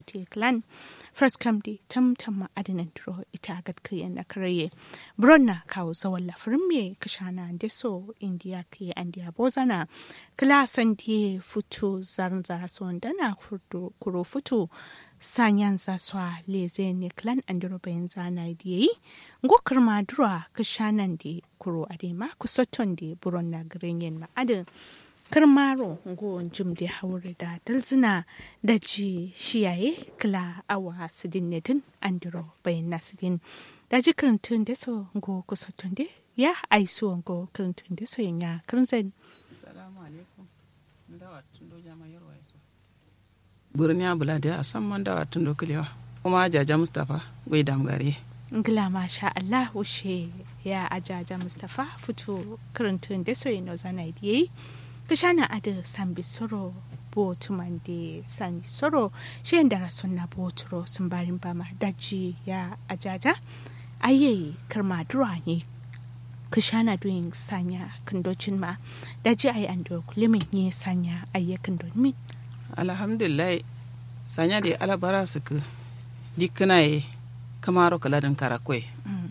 futi clan first come di tam tam ma adinan duro ita gad kiyan na karaye bronna kawo zawan lafirin me kashana deso india ke andiya bozana kala san die futu zarnza sondana kuro futu sanyan zaswa leze ne clan andiro bayan zana diye ngokar madura kashanan di kuro adema kusoton di buron na garenyen ma adin karmaro ngo jim da haure da dalzina da ji shiyaye kala awa sidin nedin andiro bayan na sidin da ji karantun da so ngo kusoton di ya aiso ngo karantun da so yanya karanzan salamu alaikum ndawa tundo jama yarwa yaso burniya bulade a san man dawa tundo kilewa kuma jaja mustapha gwai damgare ngila masha Allah wushe ya ajaja Mustapha fito karantun da so yano zana diye kishana ada sambi soro bo tumande sani soro shi da rason na bo turo sun barin bama daji ya ajaja aye karma dura ne kishana doing sanya kandocin ma daji ayi ando kulimin ne sanya aye kandomin alhamdulillah sanya da alabara suka dikana ye kamaro kaladin karakwe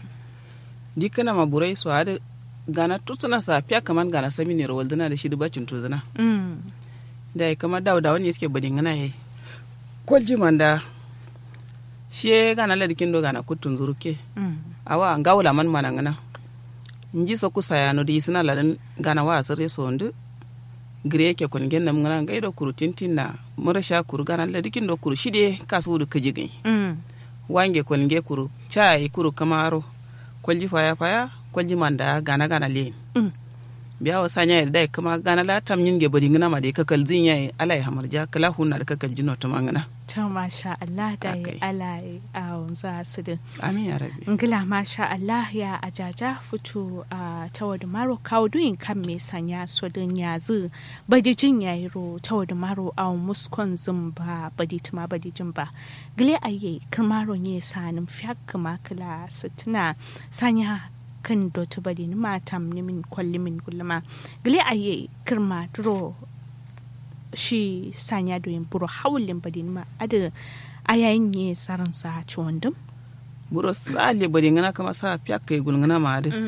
dikana maburai su hada gana tutsuna sa fiya kaman gana sami ne rawal dana da shi bacin tuzuna da ya kama dawo da wani suke badin gana yayi kwalji manda shi ya gana ladikin do gana kutun zuruke awa an gawula man mana gana nji so kusa ya no di sina ladan gana wa asire so ndu gire ke kun genna mun ngana gaido kuru tintin na mura sha kuru gana ladikin do kuru shide kasu du kajigai wange kwalnge kuru chai kuru kamaro kwalji faya faya kwalji manda gana gana len Mm. biya wa sanya da dai kama gana la tam yin ge bodi ngana ma de kakal zin yayi alai hamarja kala hunna da kakal jino to mangana ta masha Allah da ya Akai. alaye a wanzu su din amin ya rabbi ngila masha Allah ya ajaja fito a tawadu maro kawo duyin kan me sanya so din yazu badi jin yayi ro tawadu maro a muskon zumba badi tuma badi jin ba gile aye kirmaro ne sanin fiyak kama kala sitina sanya kan dotu badi ni matam ni min kwalli min gulma gile aye kirma duro shi sanya doyin buro hawlin badi ni ma ada ayayin ne saran sa ciwon dum buro sale bodi ngana kama sa pyak ke gul ngana ma de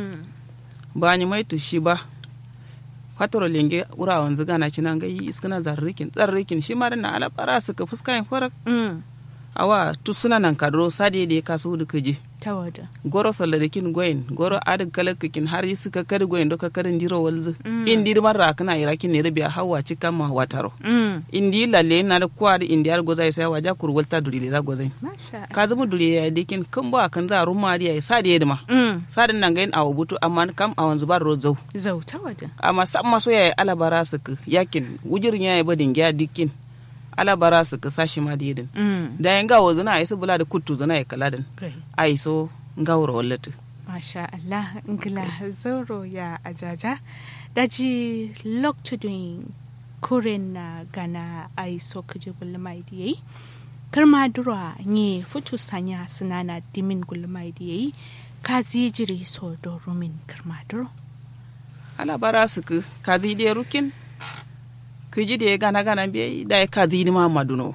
ba ni mai to shi ba fatoro lenge ura wanzu gana cinan ga yi iskana zarrikin tsarrikin shi ma da na ala para suka fuska yin farak Mm. awa tu suna nan kadro sade da ka su da kaje ta wada goro salladakin goyin goro adin kalakakin har yi suka kari goyin doka karin jiro walzu Mm. indi mar rakana irakin ne rabiya hawa cikan ma wataro Mm. indi lalle na da kwa da indi har gozai sai waja kurwalta duri da gozai masha ka zama duri ya dikin kan ba kan za rumma da ya sa da yadma Mm. sadin nan gain awo butu amma kam a wanzu bar rozau zau ta wada amma sam maso ya alabara su ka yakin wujirin ya yi badin gya dikin alabara su ka sashi ma da yadin Mm. da yan gawo zina a yi su bula da kuttu zina ya kaladin Great. a yi so gawar wallatu masha Allah ngila zoro ya ajaja daji loktudin kuren na gana ai so kaje gulmai diye karma dura nye futu sanya sunana dimin gulmai diye ka jiri so do rumin karma duro ala bara su ku kazi de rukin ku ji de gana gana be da ya kazi ni ma maduno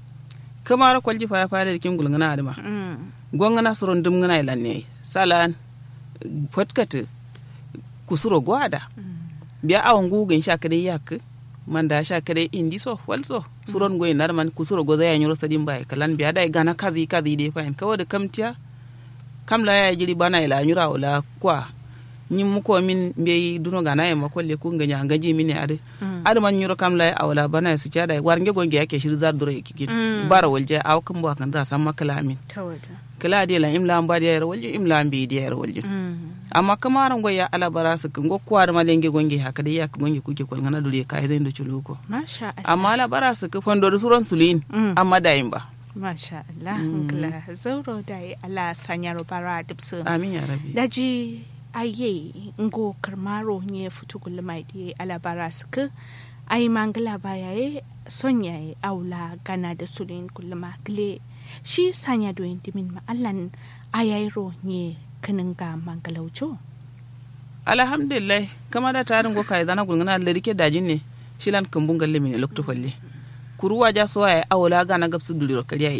kamar kwalji fa ya fa da kin gulngana adama Mm. gongana suron dum ngana ilanne salan fatkata kusuro gwada biya awon gugin sha kade yak manda sha kade indi so walso suron goyin nar man kusuro goza ya nyoro sadin bai kalan biya dai gana kazi kazi de fain kawo da kamtiya kamla ya jiri bana ila nyura wala kwa nyin muko min be duno gana ya makolle kun ganya gaji mini ade Mm. ade man nyuro kamla ya awala bana su cha dai warnge gonge yake shir zar duro yake Mm. bara walje aw kan bo kan za san makala min ta wada kala de la imla amba de yar walje imla ambi de yar walje Mm. amma kamaran goya ala bara su kan go kwar malenge gonge haka dai yak gonge kuke kol ngana dure kai zai ndo chuluko masha Allah amma ala bara su ka fondo da suron sulin Mm. amma dayin ba Masha Allah, ngila zauro da yi ala sanyar bara dipsu. amin ya rabi Daji aye ngo karmaro nye futu gulmai di ala bara suka ai mangala baya ye sonya ye aula gana da sulin gulma gile shi sanya doyin dimin ma allan ayairo nye kanin ga mangalaujo. alhamdulillah kama da tarin go kai zana gulngana alle dike dajin ne shilan kambun galle mine lokto falle kuruwa ja so ay awla gana gabsu duliro kariya